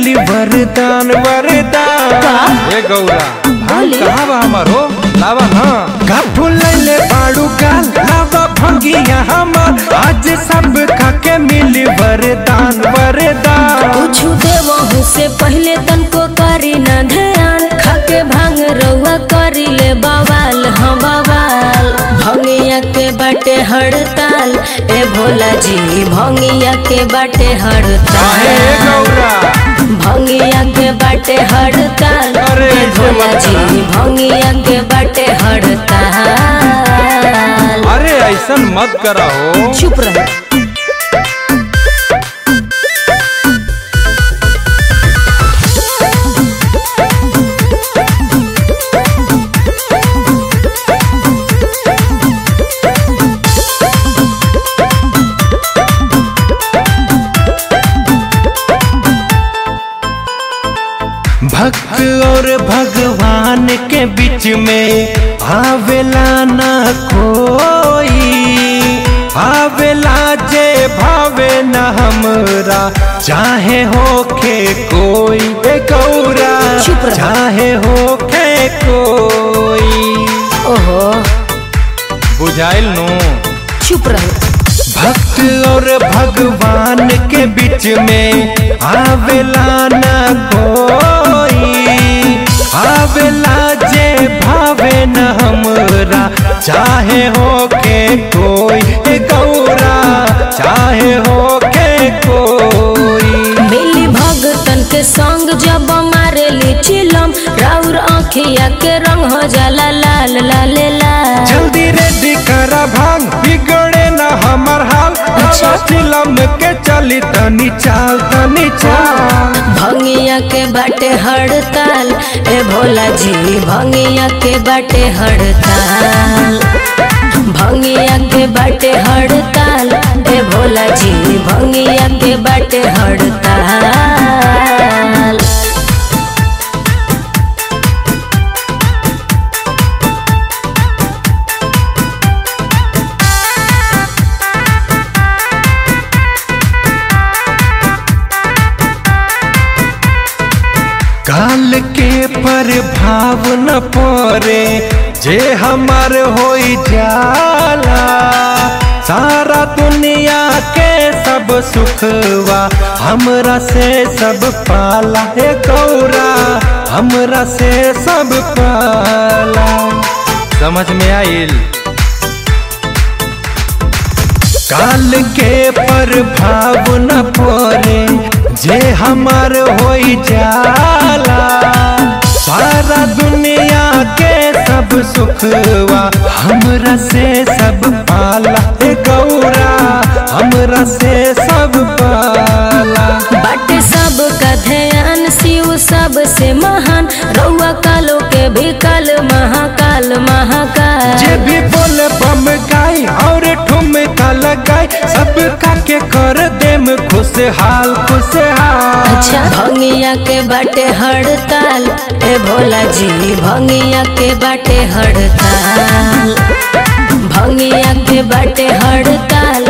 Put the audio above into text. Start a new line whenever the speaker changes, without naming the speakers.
मिली वरदान वरदान
ए गौरा भांग
बोली।
कहाँ बा हमारो लावा ना
काठू लैले बाड़ू गाल लावा भंगिया हमर आज सब खाके मिली वरदान वरदान
कुछ देवहू से पहले तनको करी न ध्यान खाके भांग रउआ करी ले बवाल हाँ बवाल भंगिया के बाटे हड़ताल ए भोला जी भंगिया के बाटे
काहे ए
हड़ताल
गौरा
भंगिया के बाटे हड़ताल
अरे
ए
ऐसे
भोला
मत
जी
करा।
भंगिया के बाटे हड़ताल
अरे ऐसन मत करा हो
चुप रहे
भक्त और भगवान के बीच में आवेला ना कोई आवेला जे भावे न हमरा चाहे होखे कोई ए गौरा
चुप रह।
चाहे होखे कोई
ओहो
बुझाइल नु
चुप रहे
भक्त और भगवान के बीच में आवेला ना कोई आवेला जे भावे न हमरा चाहे होके कोई ए गौरा चाहे होके कोई
मिली भगतन के संग जब मारे ली चिलम राउर आँखिया के रंग हो जाला लाल लाल लाल
जल्दी रेडी करा भांग बिगड़े न हमर हाल
अच्छा।
चिलम के चली तनी चाल तनी चाल
भंगिया के बाटे हड़ताल ए भोला जी भंगिया के बाटे हड़ताल भंगिया के बाटे हड़ताल ए भोला जी भंगिया के बाटे हड़ताल
काल के प्रभाव न पड़े जे हमार होई जाला सारा दुनिया के सब सुखवा हमरा से सब पाला हे गौरा हमरा से सब पाला
समझ में आइल
काल के प्रभाव न पड़े जे हमार होई जाला सारा दुनिया के सब सुखवा हमरा से सब पाला हे गौरा हमरा से सब पाला
बाटे सब का ध्यान शिव सब से महान रउआ कालो के भी काल महाकाल महाकाल
जे भी बोले बम गाई और ठुमका लगाई सब का के कर देम खुशहाल खुशहाल
अच्छा भंगिया के बाटे हड़ताल ए भोला जी भंगिया के बाटे हड़ताल भंगिया के बाटे हड़ताल